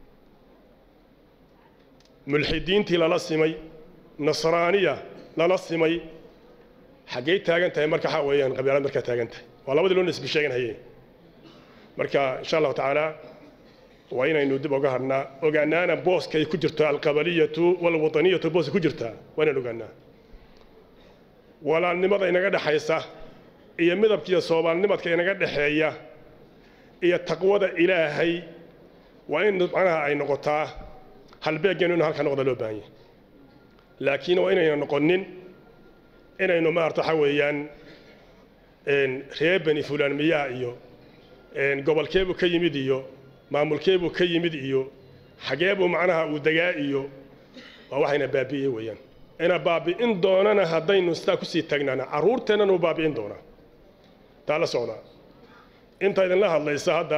mulxidiintii lala simay nasraaniya lala simay xaggey taagan tahay marka waxaa weeyaan qabyaalad markaa taagan tahay waa labadii loo nisbi sheeganhaye marka insha allahu tacaala waa inaynu dib oga hadhnaa ogaanaana booska ay ku jirto alqabaliyatu walwadaniyatu booska ku jirtaa waa inaan ogaanaa walaalnimada inaga dhexaysa iyo midabkiiyo soomaalnimadka inaga dhexeeya iyo taqwada ilaahay waa in macnaha ay noqotaa halbeeggeenu inu halka noqda loo baahan yahay laakiin waa inayna noqonin inaynu maarata waxa weeyaan reer beni fulaan miyaa iyo gobolkeebuu ka yimid iyo maamulkeebuu ka yimid iyo xageebuu macnaha uu degaa iyo waa waxayna baabi'iyey weeyaan ina baabi'in doonana haddaynu sidaa kusii taagnaana carruurteennana uu baabi'in doonaa taa la socdaa inta idinla hadlaysa hadda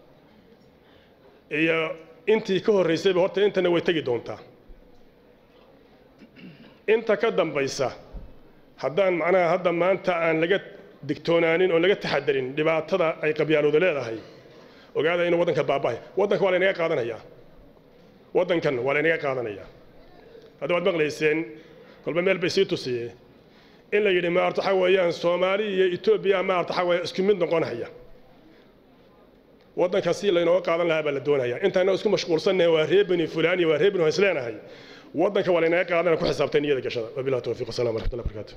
iyo intii ka horraysayba horta intana way tegi doontaa inta ka dambaysa haddaan macnaha hadda maanta aan laga digtoonaanin oon laga taxadarin dhibaatada ay qabyaalooda leedahay ogaada inuu waddanka baabahay waddanka waa laynaga qaadanayaa waddankan waa laynaga qaadanayaa hadda waad maqlayseen kolba meel bay sii tusiyeen in la yidhi maarta waxa weeyaan soomaali iyo etoobiya maarta waxa weeya isku mid noqonaya waddanka si laynooga qaadan lahaa baa la doonayaa intaana isku mashquulsannahay waa reer beni fulaan iyo waa reer beni waan isleenahay waddanka waa laynaga qaadana ku xisaabtay niyada gashada wabillahi tawfiiq wasalam waraxmatullahi barakaatu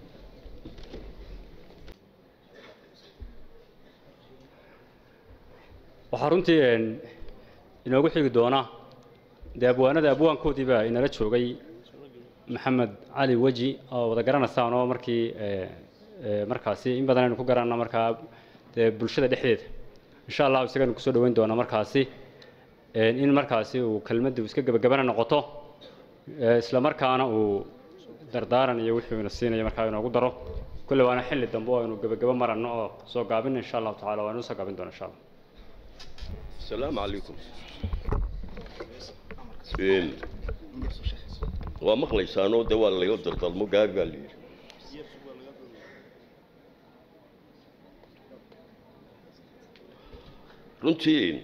waxaa runtii inoogu xigi doona dee abwaanada abwaankoodii baa inala joogay maxamed cali weji oo wada garanaysaan oo markii markaasi in badan aynu ku garanna markaa dee bulshada dhexdeeda insha allahu isaganu kusoo dhaweyn doona markaasi in markaasi uu kelmadda iska gebagabana noqoto isla markaana uu dardaaran iyo wixii ina siinayo markaa inoogu daro kulle waana xilli dambe oo aynu gebagabo maranno oo soo gaabin insha allahu tacala waanu soo gaabin doona insha allah السلام عليكم إن ومقلي سانو دوال اللي يقدر ظلمو قال قال لي runtii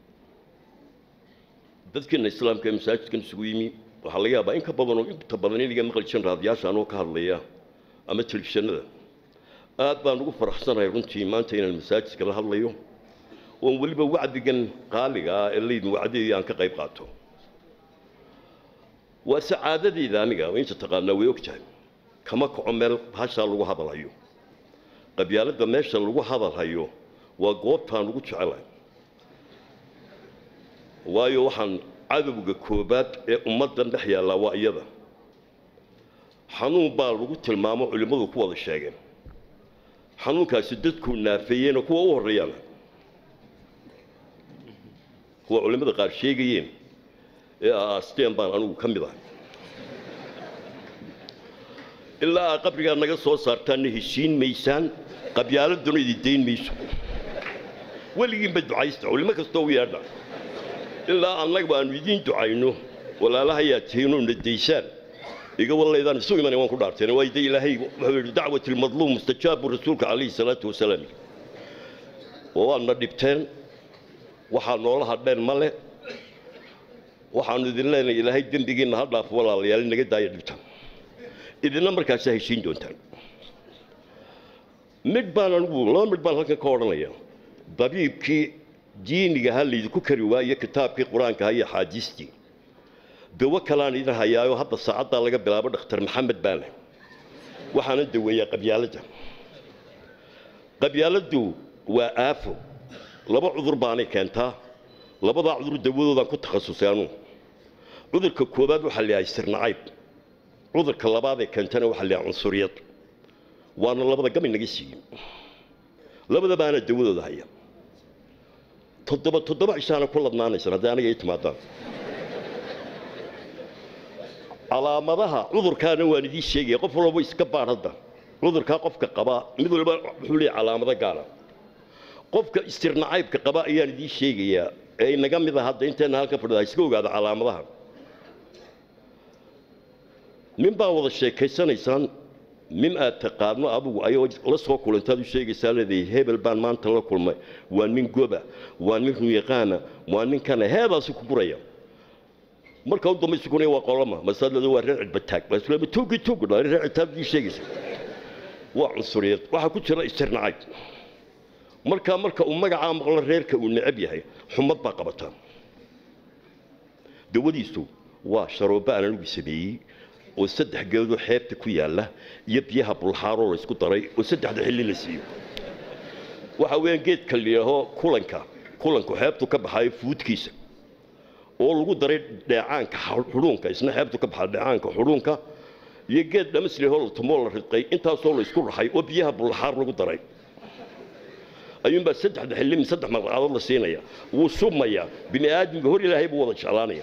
dadkeena islaamka ee masaajidkan isugu yimi waxaa laga yaabaa in ka badan oo inta badan in iga maqli jiran raadiyaasha anoo ka hadlaya ama telefishanada aad baan ugu faraxsanahay runtii maanta inaan masaajidka la hadlayo oon weliba wacdigan qaaliga ah ee laydin wacdiyay aan ka qayb qaato waa sacaadadeyda aniga inta taqaanaa way og tahay kama kaco meel bahashaa lagu hadalhayo qabyaaladda meesha lagu hadalhayo waa goobtaan ugu jecelahay waayo waxaan cadowga koobaad ee ummaddan dhex yaallaa waa iyada xanuun baa lagu tilmaamo culimmadu ku wada sheegeen xanuunkaasi dadku naafeeyeen oo kuwa u horreeyaan kuwa culimmada qaar sheegayeen ee aasteen baan anigu ka mid ahay ilaa aa qabrigaa naga soo saartaanna heshiin maysaan qabyaaladuna idi dayn mayso weligiinba ducaysta culimo kastoo u yeedha ilaa annaga aanu idiin ducayno walaalahayaa tihiinoo na daysaan iga wallaydaan isu imanay waan ku dhaarteen waa ida ilaahay wuxuu yidhi dacwat ilmadluum mustajaabu rasuulka calayhi salaatu wasalaam oo waadna dhibteen waxaa noola hadheen ma le waxaanu idin leenahay ilaahay dembigiinna ha dhaafo walaalayaal inaga daaya dhibtaan idina markaasaa heshiin doontaan mid baan anigu laba mid baan halkan ka odhanaya dabiibkii diiniga ha laydinku kari waayo kitaabkii qur-aanka ha iyo axaadiistii dawo kalaan idin hayaayo hadda saacaddaa laga bilaabo dhakhtar maxamed baale waxaanan daweeyaa qabyaaladda qabyaaladdu waa aafo laba cudur baanay keentaa labadaa cudur dawadoodaan ku takhasusay anuu cudurka koowaad waxaa la yahay sirnacayb cudurka labaadee keentana waxaa la yahay cunsuriyad waana labada gam inaga siiyey labada baana dawadooda haya toddoba toddoba cishaana ku ladnaanaysan haddii aniga ii timaadaan calaamadaha cudurkaana waan idiin sheegaya qof walba iska baadh hadda cudurkaa qofka qabaa mid walba wuxuu leeyahay calaamado gaara qofka istirnacaybka qaba ayaan idiin sheegayaa ee inaga mid a hadda intayna halkan fadhida iska ogaada calaamadaha nin baa wada sheekaysanaysaan nin aad taqaano adigu ayoo la soo kulantaad u sheegaysaa leedahay hebel baan maanta la kulmay waa nin goba waa nin runyaqaana waa nin kana heedaasi ku guraya marka u dambaysa kuna waa qolama masalada waa reer cidbataag masalada tuugi tuugi dhalay reer cidtaag ii sheegaysa waa cunsuriyad waxaa ku jira istirnacayb marka marka uu magacaa maqlo reerka uu necab yahay xumad baa qabataa dawadiisu waa sharooba aan anigu sameeyey oo saddex geedoo xeebta ku yaalla iyo biyaha bulxaaroo la isku daray oo saddexda xilli la siiyo waxa weeyaan geedka la yidhaaho kulanka kulanku xeebtu ka baxayo fuudkiisa oo lagu daray dheecaanka xudhuunka isna xeebtu ka baxaa dheecaanka xudhuunka iyo geed dhamaslihoo la tumoo la ridqay intaasoo la isku raxay oo biyaha bulxaar lagu daray ayuunbaa saddexda xilli saddex marqadood la siinaya wuu submayaa bini aadamka hor ilaahay buu wada jeclaanaya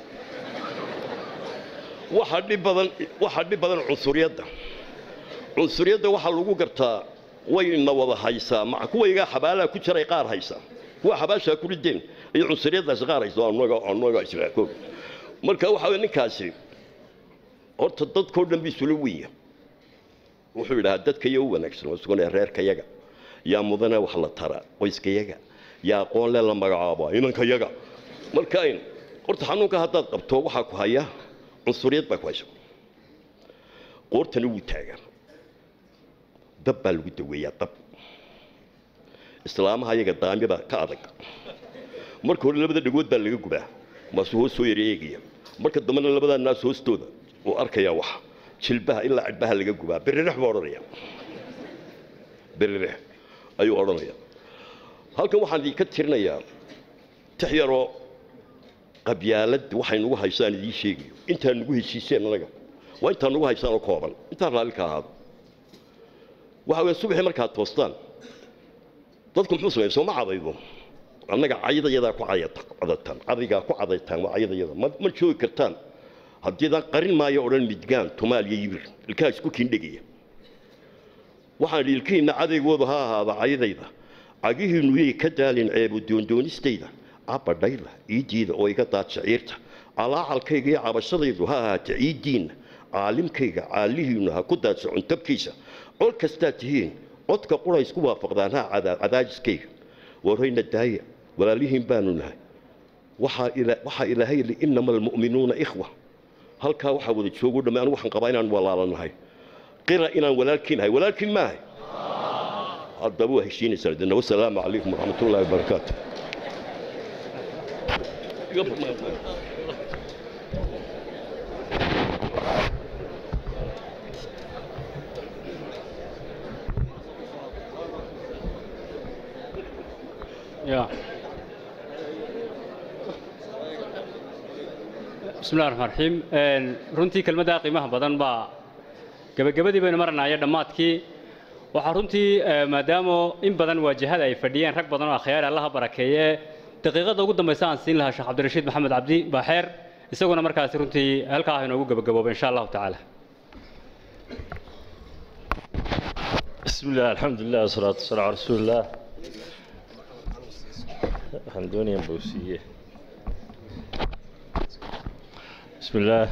waxaa dhib badan waxaa dhib badan cunsuriyadda cunsuriyadda waxaa lagu gartaa wayna wada haysaa maca kuwaygaa xabaalaha ku jiray qaar haysa kuwa xabaashaa ku rideen iyo cunsuriyaddaasi qaar haysa annaga annaga israakoog marka waxa weye ninkaasi horta dadkoo dhan biisula wenya wuxuu yidhahaa dadka iyo u wanaagsan waa suganaya reerkayaga yaa mudane wax la tara qoyskayaga yaa aqoon le la magacaaba inankayaga marka ayn horta xanuunka haddaad qabto waxaa ku haya cunsuriyad baa ku haysa qoortana wuu taagaa dab baa lagu daweeyaa dab islaamaha ayaga daami baa ka adag marka hore labada dhagood baa laga gubaa maasuu hoos soo yara eegaya marka dambena labadaa naas hoostooda uu arkayaa wax jilbaha ilaa cidhbaha laga gubaa berirex buu odhanaya berirex ayuu odhanaya halkan waxaan idinka tirinayaa tix yaroo qabyaalad waxay nagu haysaan idiin sheegayo intaa nagu heshiiseen anaga waa intaa nagu haysaan oo kooban intaa raalli ka ahaado waxa weeye subaxii markaad toostaan dadku muxuu sameeya sooma cadaydo annaga caydayadaa ku cadataan cadaygaa ku cadaytaan waa caydayada ma ma joogi kartaan haddiidaan qarin maayo odhan midgaan tumaal iyo yibir ilkaha isku kiindhegaya waxaan idhi ilkihiinna cadaygoodu ha ahaada caydayda cagihiinnu yay ka daalin ceebo doondoonistayda cabadhayda iidiida oo iga daad shaciirta calaacalkayga iyo cabashadaydu ha ahaata ciiddiinna caalimkayga caalihiinnu ha ku daadsa cuntabkiisa cod kastaad tihiin codka qura isku waafaqdaan ha cadaajiskayga warayna daaya walaalihiin baanu nahay waxaa ilaahay li inama almu'minuuna ikhwa halkaa waxaa wada joogo dhamme anigu waxaan qabaa inaan walaalanahay qira inaan walaalkiin nahay walaalkiin maahay haddaba waa heshiinaysaan idina wasalaamu calaykum waraxmatullaahi wabarakaatu يا بسم الله الرحمن الرحيم runtii kelmadda qiimaha badan baa gabagabadii baynu maranaaya dhammaadkii waxaa runtii eh, maadaama in badan waajahada ay fadhiyeen rag badan oo akhyaar allaha barakeeye daqiiqada ugu dambaysa aan siin lahaa sheekh cabdirashiid maxamed cabdi baaxeer isaguna markaasi runtii halkaa ah inoogu gabagabooba insha allahu tacaala بسم الله الحمد لله والصلاة والسلام على رسول الله waxaan doonayaa bowsiye بسم الله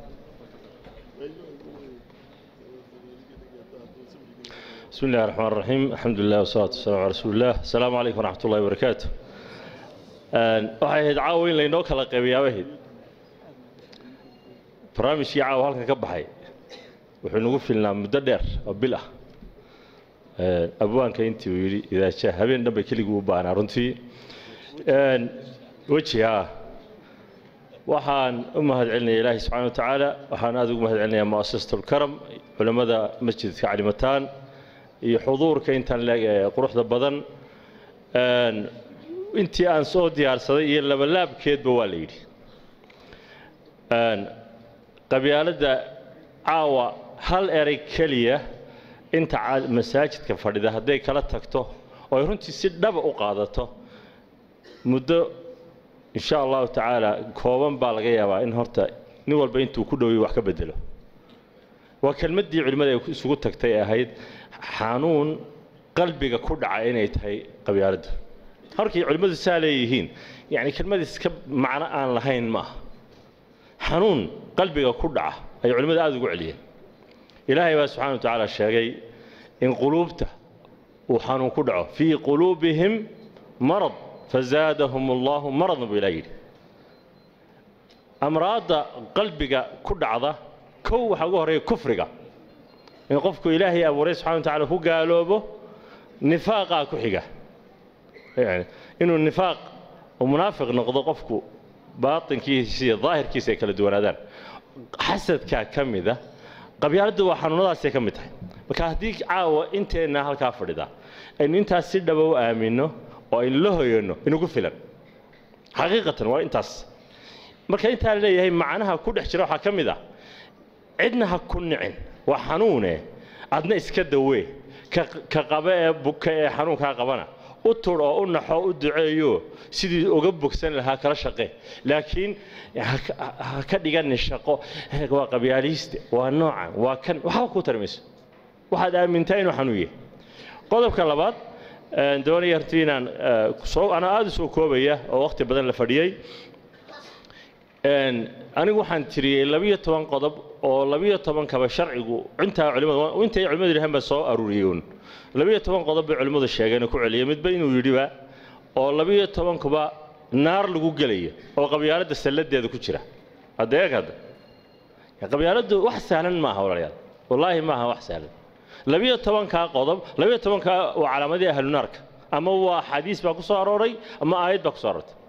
بسم الله الرحمن الرحيم الحمد لله والصلاة والسلام على رسول الله السلام عليكم ورحمة الله وبركاته waxay ahayd caawa in laynoo kala qaybiyaa ahayd barnaamijkii caawa halkan ka baxay wuxuu nagu filnaa muddo dheer oo bil ah abwaanka intii uu yidhi idaaja habeen dhanba keliguu u baahnaa runtii wejiha waxaan u mahad celinaya ilaahi subxaana wa tacaala waxaan aada ugu mahad celinayaa mu'asasatu lkaram culimmada masjidka calimataan iyo xuduurka intaan leeg ee quruxda badan intii aan soo diyaarsaday iyo labalaabkeedba waa la yidhi qabyaaladda caawa hal erey keliya inta ca- masaajidka fadhida hadday kala tagto oo ay runtii si dhaba u qaadato muddo insha allahu tacaala kooban baa laga yaabaa in horta nin walba intuu ku dhoway wax ka bedelo waa kelmaddii culimmada ay isugu tagtay ee ahayd xanuun qalbiga ku dhaca inay tahay qabyaaladdu halkii culimmadu saa leeyihiin yani kelmad iska macno aan lahayn ma aha xanuun qalbiga ku dhaca ayay culimmadu aada ugu celiyeen ilaahay baa subxana wa tacaala sheegay in quluubta uu xanuun ku dhaco fii quluubihim marad fazaadahum allahu maradan buu ilaah yidhi amraadda qalbiga ku dhacda kow waxaa ugu horreeya kufriga in qofku ilaahay abuuray subxana wa tacaala ku gaaloobo nifaaqaa ku xiga yani inuu nifaaq oo munaafiq noqdo qofku baatinkiisa iyo daahirkiisa ay kala duwanaadaan xasadkaa ka mida qabyaaladdu waa xanuunadaasay ka mid tahay marka haddii caawa inteenna halkaa fadhida aynu intaas si dhaba u aaminno oo aynu la hoyanno inugu filan xaqiiqatan waa intaas marka intaa la leeyahay macnaha ku dhex jira waxaa ka mid ah cidna ha ku nicin waa xanuune adna iska dawee ka ka qaba ee buka ee xanuunkaa qabana u tur oo u naxo u duceeyo sidii uga bogsan lahaa kala shaqe laakiin ha ka- ha ka dhiganin shaqo "Hey, waa qabyaaliste waa noocan waa kan waxba ku tarmayso waxaad aamintaa inuu xanuun yahay qodobka labaad een, doonaya hortii inaan eh, soo anaa aada u soo koobaya oo waqti badan la fadhiyey Een, anigu waxaan tiriyey labiyo toban qodob oo labiyo tobankaba sharcigu intaa culimadu intay culimadu yidhahaan baa soo aruuriyey uun labiyo toban qodob bay culimmadu sheegeen oo ku celiyey midba inuu yidhiba oo labiyo tobankuba naar lagu gelaya oo qabyaaladda salladeeda ku jira hadda eeg hadda qabyaaladdu wax sahlan maaha walaalayaal wallaahi maaha wax sahlan labiyo tobankaa qodob labiyo tobankaa waa calaamadii ahlunaarka ama waa xadiis baa ku soo arooray ama aayad baa ku soo aroortay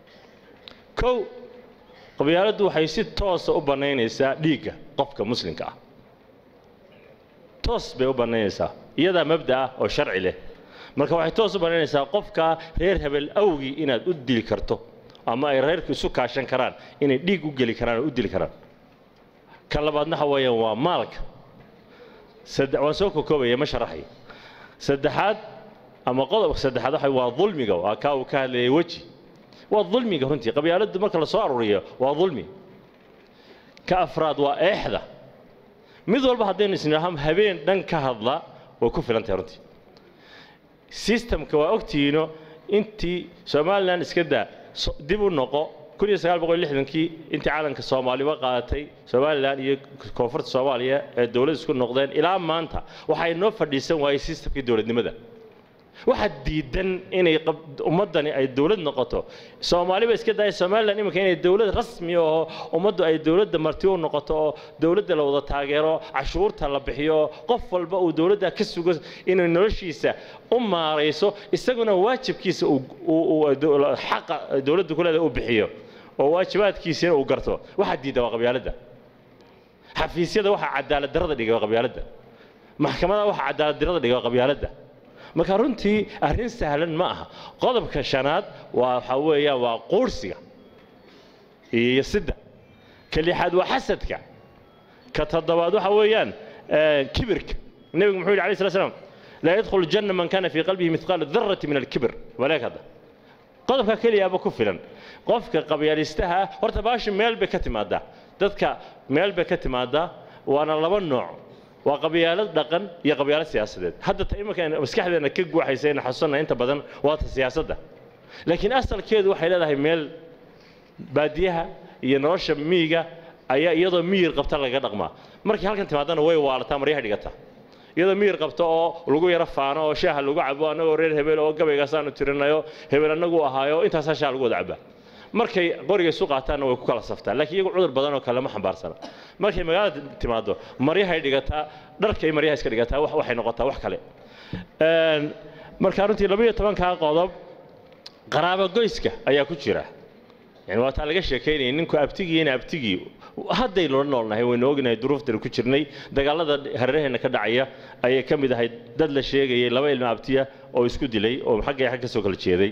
kow qabyaaladdu waxay si toosa u bannaynaysaa dhiigga qofka muslimka ah toos bay u bannaynaysaa iyadaa mabda ah oo sharci leh marka waxay toos u bannaynaysaa qofka reer hebel awgii inaad u dili karto ama ay reerku isu kaashan karaan inay dhiig u geli karaan oo u dili karaan ka labaadna waxa weeyaan waa maalka saddex waan soo kokoobaya ma sharaxay saddexaad ama qodobka saddexaad waxa waa dulmiga waa kaa uu ka hadlayay weji waa dulmiga runtii qabyaaladdu marka la soo aruuriyo waa dulmi ka afraad waa eexda mid walba haddaynu isnidhaahno habeen dhan ka hadla way ku filan tahay runtii systemka waa ogtihiino intii somalilan iska daa so- dib u noqo kun iyo sagaal boqol iyo lixdankii intii calanka soomaaliba qaadatay somalilan iyo koonfurta soomaaliya ee dowlad isku noqdeen ilaa maanta waxay noo fadhiisan waayey systemkii dowladnimada waxaa diidan inay qab- ummaddani ay dowlad noqoto soomaaliba iska daaya somalilan iminka inay dowlad rasmi oo ummaddu ay dowladda marti u noqoto oo dowladda la wada taageero cashuurta la bixiyo oo qof walba uu dowladda ka sugo inay noloshiisa u maarayso isaguna waajibkiisa uu- uu uu dow- xaqa dowladda ku leedahay uu bixiyo oo waajibaadkiisina uu garto waxaa diida waa qabyaaladda xafiisyada waxaa cadaalad darrada dhiga waa qabyaaladda maxkamadaha waxaa cadaalad darrada dhiga waa qabyaaladda marka runtii arrin sahlan ma aha qodobka shanaad waa waxaa weeyaan waa quursiga iyo sida ka lixaad waa xasadka ka toddobaad waxa weeyaan eh, kibirka nebigu muxuu yidhi alayh slat slam laa yadkhulu janna man kana fii qalbihi mithqaala darati min alkibr walaag hadda qodobka keliyaaba ku filan qofka qabyalistaha ah horta baashi meel bay ka timaadaa dadka meel bay ka timaadaa waana laba nooc waa qabyaalad dhaqan iyo qabyaalad siyaasadeed hadda ta iminka maskaxdeena ka guuxaysa ina xasuusana inta badan waa ta siyaasadda laakiin asalkeedu waxay leedahay meel baadiyaha iyo nolosha miyiga ayaa iyadoo miyir qabta laga dhaqmaa markii halkan timaadana way waalataa maryaha dhigata iyadoo miyir qabta oo lagu yaro faano oo shaaha lagu cabo annagoo reer hebel oo gabaygaasaanu tirinayo hebel annagu ahaayo intaasaa shaah lagu wada cabaa markay qoriga isu qaataanna way ku kala saftaan laakiin iyagu cudur badan oo kale ma xambaarsana markay magaalada timaado maryahay dhigataa dharkay maryaha iska dhigataa waxay noqotaa wax kale marka runtii labayo tobankaa qodob qaraabo goyska ayaa ku jira yani waa taa laga sheekaynayay ninku abtigii ina abtigii haddaynu la noolnahay waynu ognahay duruuftaynu ku jirnay dagaalada hareeraheenna ka dhacaya ayay ka mid ahayd dad la sheegayay laba ilmo abtiya oo isku dilay oo xaggay xag ka soo kala jeeday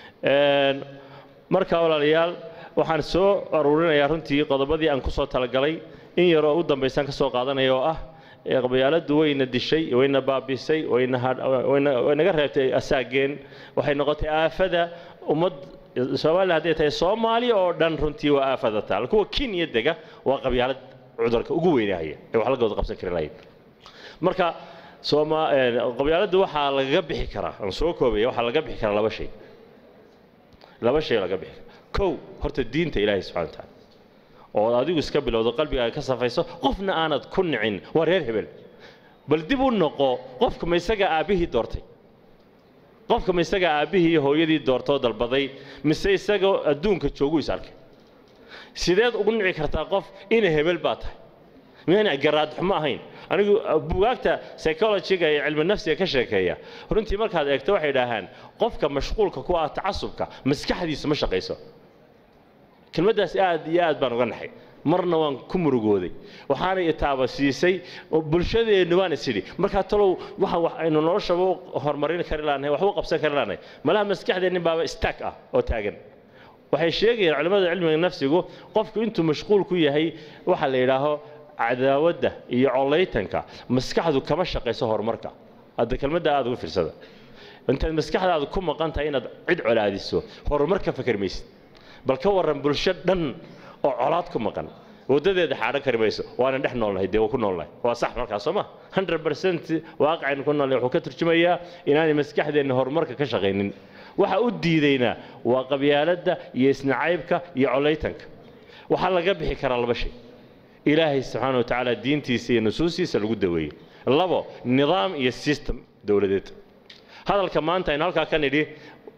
marka walaalayaal waxaan soo aruurinayaa runtii qodobadii aan ku soo talagalay in yaroo u dambaysaan ka soo qaadanaya oo ah qabyaaladdu wayna dishay wayna baabisay waynaga reebtay asaageen waxay noqotay aafada ummad soomaaliya hadday tahay soomaaliya oo dhan runtii waa aafada taal kuwa kenya dega waa qabyaalad cudurka ugu weynahaya ee wax lagooda qabsan kari lahayd marka qabyaaladdu waxaa lagaga bixi karaa aan soo koobaya waxaa laga bixi karaa laba shay laba shay laga bixi karaa kow horta diinta ilaahay subxana wa tacaala oo adigu iska bilowdo qalbigaaga ka safayso qofna aanad ku nicin waa reer hebel bal dib u noqo qofka ma isaga aabbihii doortay qofka ma isaga aabbihii iyo hooyadii doortoo dalbaday mise isagoo adduunka joogu is arkay sideed ugu nici kartaa qof ina hebel baa tahay miyaan garaadxumo ahayn anigu bugaagta psychologiga iyo cilmi nafsiga ka sheekeeya runtii markaad eegto waxay idhaahaan qofka mashquulka ku ah tacasubka maskaxdiisu ma shaqayso kelmaddaas aad iyo aad baan uga naxay marna waan ku murugooday waxaana itaaba siisay bulshadeennu waan isidhi markaa talow waxa wax aynu noloshaba horumarin kari laanahay waxba qabsan kari laanahay malaha maskaxdeennin baaba stack ah oo taagan waxay sheegayaan culimmada cilmiga nafsigu qofku intuu mashquul ku yahay waxa la yidhaaho cadaawadda iyo collaytanka maskaxdu kama shaqayso horumarka hadda kelmadda aad uga fiirsada intaad maskaxdaadu ku maqan tahay inaad cid colaadiso horumar ka fakar maysid bal ka warran bulsho dhan oo colaad ku maqan waddadeeda xaadhan kari mayso waana dhex noolnahay dee waa ku noolnahay waa sax markaas soo ma hundred percent waaqicaynu ku noolnahay wuxuu ka turjumayaa inaanay maskaxdeenna horumarka ka shaqaynin waxa u diidaynaa waa qabyaaladda iyo isnacaybka iyo collaytanka waxaa laga bixi karaa laba shay ilaahay subxaana wa tacaala diintiisa iyo nusuustiisa lagu daweeyey labo nidaam iyo system dowladeed hadalka maanta aynu halkaa ka nidhi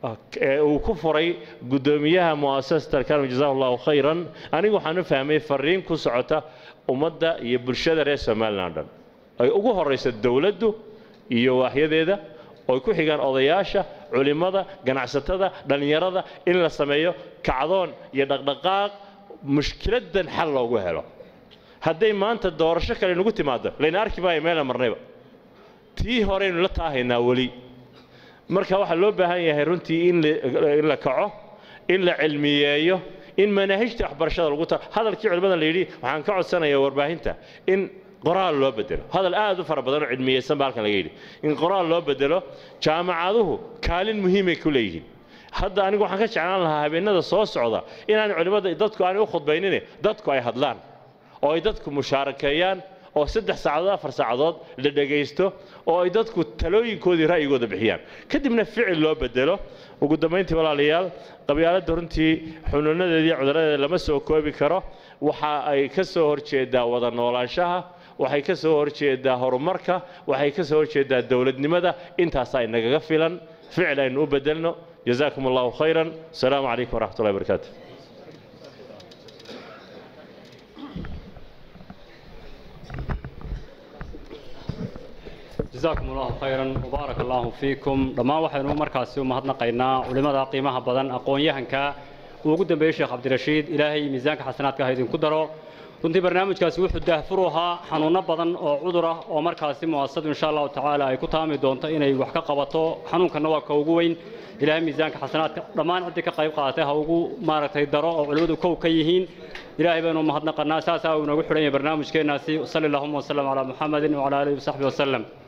uu ku furay guddoomiyaha mu'asasata alkarim jazahu allahu khayran anigu waxaan u fahmay fariin ku socota ummadda iyo bulshada reer somalilan dhan ay ugu horayso dowladdu iyo waaxyadeeda oy ku xigaan odayaasha culimmada ganacsatada dhallinyarada in la sameeyo kacdoon iyo dhaqdhaqaaq mushkiladan xal loogu helo hadday maanta doorasho kale nagu timaado layna arki maayo meela marnayba tii horeynu la taahaynaa weli marka waxaa loo baahan yahay runtii in la kaco in la cilmiyeeyo in manaahijta waxbarashada lagu ta hadalkii culimmada la yidhi waxaan ka codsanayaa warbaahinta in qoraal loo bedelo hadal aad u fara badan oo cilmiyeysan baa halkan laga yidhi in qoraal loo bedelo jaamacaduhu kaalin muhiimay ku leeyihiin hadda anigu waxaan ka jeclaan lahaa habeenada soo socda inaan culimmada dadku aanay u khudbaynine dadku ay hadlaan oo ay dadku mushaarakeeyaan oo saddex saacadood afar saacadood la dhegaysto oo ay dadku talooyinkoodii ra'yigooda bixiyaan kadibna ficil loo bedelo ugu dambayntii walaalayaal qabyaaladda runtii xunuunadeedii cuduradeeda lama soo koobi karo waxa ay ka soo horjeedaa wada noolaanshaha waxay ka soo horjeedaa horumarka waxay ka soo horjeedaa dowladnimada intaasaa inagaga filan ficil aynu u bedelno jazaakum allahu khayran asalaamu calaykum waraxmat ullahi barakaatu جزاكم الله خيرا وبارك الله فيكم dhammaan waxaynu markaasi u mahadnaqaynaa culimada qiimaha badan aqoon-yahanka uu ugu dambeeyey sheekh cabdirashiid ilaahay miisaanka xasanaadka ha idinku daro runtii barnaamijkaasi wuxuu daahfur ahaa xanuuno badan oo cudur ah oo markaasi mu'asasadu insha allahu tacaala ay ku taami doonto inay wax ka qabato xanuunkana waa ka ugu weyn ilaahay miisaanka xasanaadka dhammaan ciddii ka qayb qaadatay ha ugu maaragtay daro oo culimmadu kow ka yihiin ilaahay baynu mahadnaqanaa saasaa uu inoogu xidhan yahay barnaamijkeennaasi sali allahuma wasalam calaa muxamedin wacala aalihi wasaxbihi wasalem